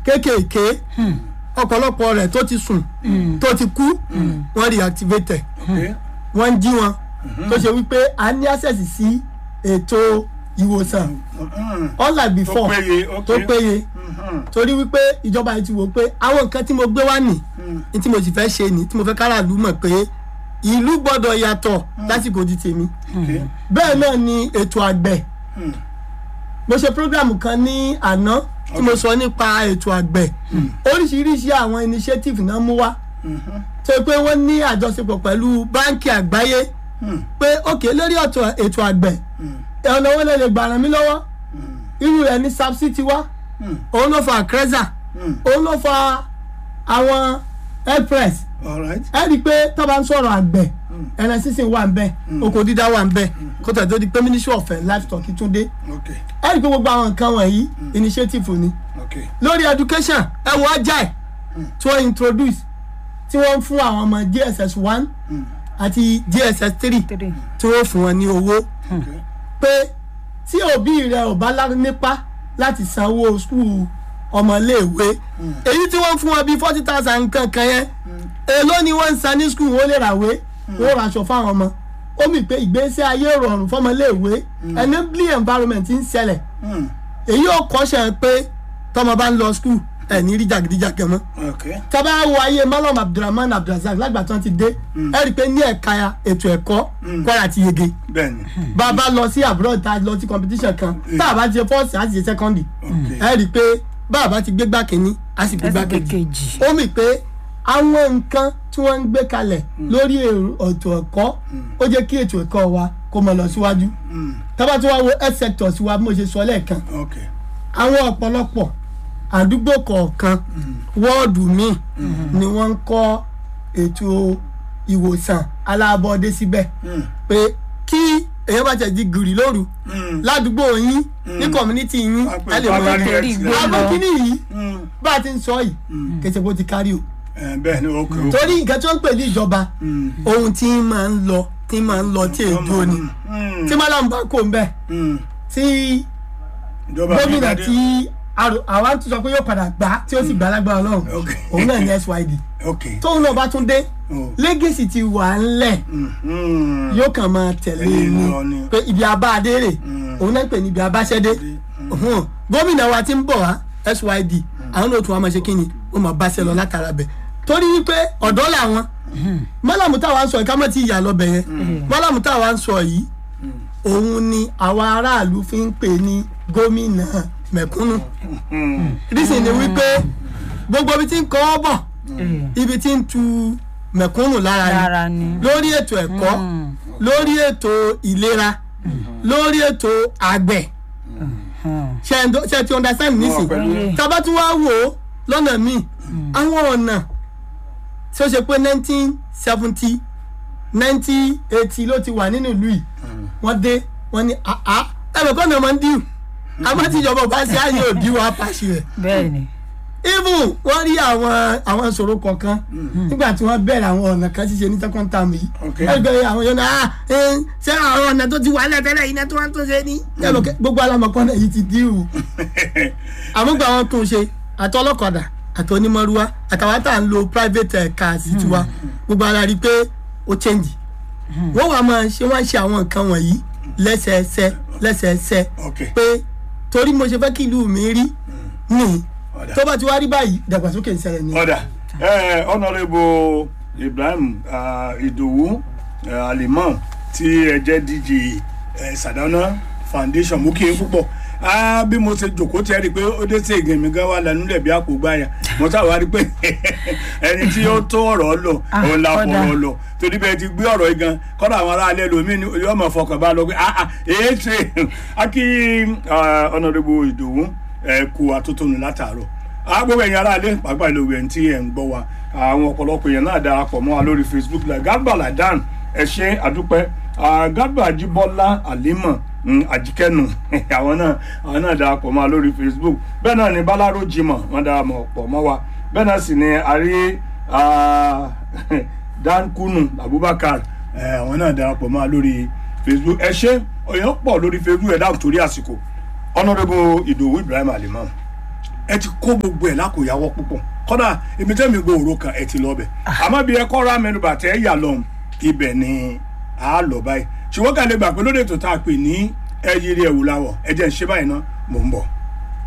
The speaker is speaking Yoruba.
kéékèèké ọ̀pọ̀lọpọ̀ rẹ̀ tó ti sùn tó ti kú wọ́n reactivate ẹ̀ ok wọ́n ń jí wọn tó ṣe wípé a ní access sí ètò ìwòsàn Mm, unlike before péye, ok. tó péye mhm, torí wípé ìjọba yìí ti wò pé àwọn nǹkan tí mo gbé wá nì ní tí mo sì fẹ́ ṣe nì tí mo fẹ́ káràlú mọ̀ pé ìlú gbọ́dọ̀ yàtọ̀ lásìkò di tèmi ok bẹ́ẹ̀ náà ni ètò àgbẹ̀ Mm. mo ṣe program kan ní àná tí mo sọ nípa ètò àgbẹ̀ oríṣiríṣi àwọn initiative náà mú wá mhm, tó yẹ pé wọ́n ní àjọṣepọ̀ pẹ̀lú báńkì àgbáyé mm, pé òkè lórí ọ̀tọ̀ ètò àgbẹ̀ mm, ọ̀nà owó lè lè gbà ràn mí lọ́wọ́ mm, irú rẹ̀ ní sapsi ti wá mm, òun ló fa creza mm. òun ló fa àwọn airpress all right ẹ rí i pé tó bá ń sọ̀rọ̀ àgbẹ̀ ẹran sísìn wà ń bẹ̀ oko dídá wà ń bẹ̀ kó tẹ̀ tó di pé ministry of livestock tún dé ok ẹ rí i pé gbogbo àwọn nǹkan wọ̀nyí initiative ni ok lórí education ẹ wọ ajai tí wọ́n introduce tí wọ́n ń fún àwọn ọmọ JSS one àti JSS three three tí wọ́n fún wọn ní owó ok pé tí òbí rẹ ò bá lá- nípa láti sanwó skul ọmọléèwé èyí tí wọ́n fún wọn bíi forty thousand nǹkan kan yẹn èló ni wọ́n ń san ní skul wọ́n lè ràwé wọ́n raṣọ fáwọn ọmọ ó mì pé ìgbésí ayé rọrùn fọmọléèwé enabling environment ń ṣẹlẹ̀ mm, èyí ò kọ́ṣẹ́ pé tọmọ bá ń lọ skul ẹ̀ ní rí jàgídíjàgan mọ́ ok tábà wo ayé malam abdulrahman abdulrasaq lágbàtàn ti dé ẹ rí i pé ní ẹ̀ka ètò ẹ̀kọ́ kwara ti yege bẹ́ẹ̀ni bá a bá lọ sí abroad tá a lọ sí competition kan tá a bá ti ṣe first a ti ṣe second ok ẹ rí i pé bá a bá ti gbé gbá kínní a sì gbé gbá ẹsẹ̀ kejì kejì ó mì pé àwọn nǹkan tí wọ́n ń gbé kalẹ̀ lórí èrò- ètò ẹ̀kọ́ ó jẹ́ kí ètò ẹ̀kọ́ wa kó mọ lọ síwájú mm, tábà tí wọ́n wo health sector sí wa bí mo ṣe sọ lẹ́ẹ̀kan ok àwọn ọ̀pọ̀lọpọ̀ àdúgbò kọ̀ọ̀kan wọ́ọ̀dù míì ni wọ́n ń kọ́ ètò ìwòsàn alábọ́dé síbẹ̀ mm, pé kí èèyàn bá tẹ̀ di gìrì lóru mm, ládùúgbò yín ní community yín Wọ́n á pè ẹ lè é mọ primary torí health ìgbé care. àwọn kíní yìí Mm, bá a ti ń sọ yìí kẹsẹ̀ bó ti kárí o eh, bẹ́ẹ̀ni ok ok torí nǹkan tí wọ́n ń pè ní ìjọba Mm, ohun tí máa ń lọ tí máa ń lọ tí èdè ni mm, tí mọ́lá ń bá kó ń bẹ̀ mm, tí ìjọba gómìnà Abdulkadir. tí àrò- àwa tún sọ pé yóò padà gbà tí ó sì gbà lágbára ọlọ́run Ok. òun náà ní SYD ok tóun náà bá tún dé Oh. lẹ́gẹ̀sì ti wà ńlẹ̀ Mm, mm, yóò kàn máa tẹ̀lé Tẹ̀lé ni lọ ni. pé ibi abá adére òun náà ń pè ní ibi abáṣẹ́dé Uhun. gómìnà wa ti ń bọ̀ wá SYD àwọn náà tún wá máa ṣe kí ni ó máa báṣẹ́ lọ látara bẹ̀ torí wípé ọ̀dọ́ làwọn mọ́làmù táwa ń sọ yìí ká mọ̀ tí ìyá lọ́bẹ̀ yẹn mọ́làmù táwa ń sọ yìí òun ni àwa aráàlú fi ń pè ní gómìnà mẹ̀kúnnù mm, rísì ni wípé gbogbo ibi tí ń kọ́ ọ́ bọ̀ ibi tí ń tu mẹ̀kúnnù lára ni dára ni lórí ètò ẹ̀kọ́ lórí ètò ìlera lórí ètò àgbẹ̀ ṣe ẹ̀ ń do- ṣe ẹ ti understand nísìn pẹ̀lú yín. tábà tún wá wò ó lọ́nà míì àwọn ọ̀nà tí ó ṣe pé nineteen seventy nineteen eighty ló ti wà nínú ìlú yìí wọ́n dé wọ́n ní àá ẹ̀rọ kọ́nà máa ń dìú àmọ́ tí ìjọba ò bá ṣe àyè òdì wa pàṣẹ rẹ̀ bẹ́ẹ̀ ni even wọ́n rí àwọn àwọn ìṣòro kọ̀ọ̀kan nígbà tí wọ́n bẹ̀rẹ̀ àwọn ọ̀nà kan ṣíṣe ní second term yìí Ok. ẹgbẹ́ àwọn yóò náà ṣé àwọn ọ̀nà tó ti wà lẹ́tẹ̀lẹ̀ yìí náà tí wọ́n tún ṣe ní. ẹ̀rọ kẹ́- gbogbo alamọ̀kọ́ náà yìí ti díwù àmúgbà wọn tún ṣe àti ọlọ́kadà àti onímọ̀rúwá àtàwọn tá à ń lo private eh, cars tiwa gbogbo ara rí i pé ó change wọ́n wà máa ṣe wọ́n ṣe àwọn nǹkan wọ̀nyí lẹ́sẹẹsẹ lẹ́sẹẹsẹ ok pé torí mo ṣe fẹ́ kí ìlú mi rí nìyí ọ̀dà. tó bá ti wá rí báyìí ìdàgbàsókè ń ṣẹlẹ̀ ni. ọ̀dà ẹ̀ honourable ibrahim ah, ìdòwú eh, alimam tí ẹ jẹ́ dj eh, sadana foundation mú kí n púpọ̀ Ah, bí mo ṣe jòkó tí ẹ rí i pé ó dé sí ìgbìmọ̀ gan wa lẹnu lẹ̀ bí àpò gbáyà mo sábà rí i pé ẹni tí ó tó ọ̀rọ̀ lọ Ah, òun la ọ̀dà. fọ̀rọ̀ lọ torí bẹ́ẹ̀ ti gbé ọ̀rọ̀ yìí gan kọ́dà àwọn aráalé lomi ni yóò mọ̀ fọkàn bá lọ pé ah ah èé ṣe akí honourable ìdòwú ẹ kú atótónu látàárọ̀ agbóhùn ẹ̀yin aráalé pàápàá ìlú ẹ̀ tí ẹ̀ ń gbọ́ wa àwọn ọ̀pọ̀lọpọ̀ èèyàn náà darapọ̀ mọ́ wa lórí facebook like garba ladan ẹ ṣe àdúpẹ́ Ah, garba ajibola alima mm, ajikẹnu àwọn náà àwọn náà darapọ̀ mọ́ wa lórí facebook bẹ́ẹ̀ náà ni balaro jimoh wọ́n darapọ̀ mọ́ wa bẹ́ẹ̀ náà sì ni àrí ah, dan kunu abubakar eh, àwọn náà darapọ̀ mọ́ wa lórí facebook ẹ ṣe èèyàn pọ̀ lórí facebook ẹ̀ dáhùn torí àsìkò honourable ìdòwú ibrahim alimam ẹ ti kó gbogbo ẹ̀ lákòyàwó púpọ̀ kọ́dà èmi tẹ́mi gbòòrò kan ẹ ti lọ bẹ̀ àmọ́ bí ẹ kọ́ ra mẹ́nuba tẹ́ ẹ yà lọ́hùn ibẹ̀ ni a lọ báyìí ṣùgbọ́n kàlẹ́ gbà pé lóde tó tá a pè ní ẹ yiri ẹ̀wù láwọ̀ ẹ jẹ́ ń ṣe báyìí ná mò ń bọ̀.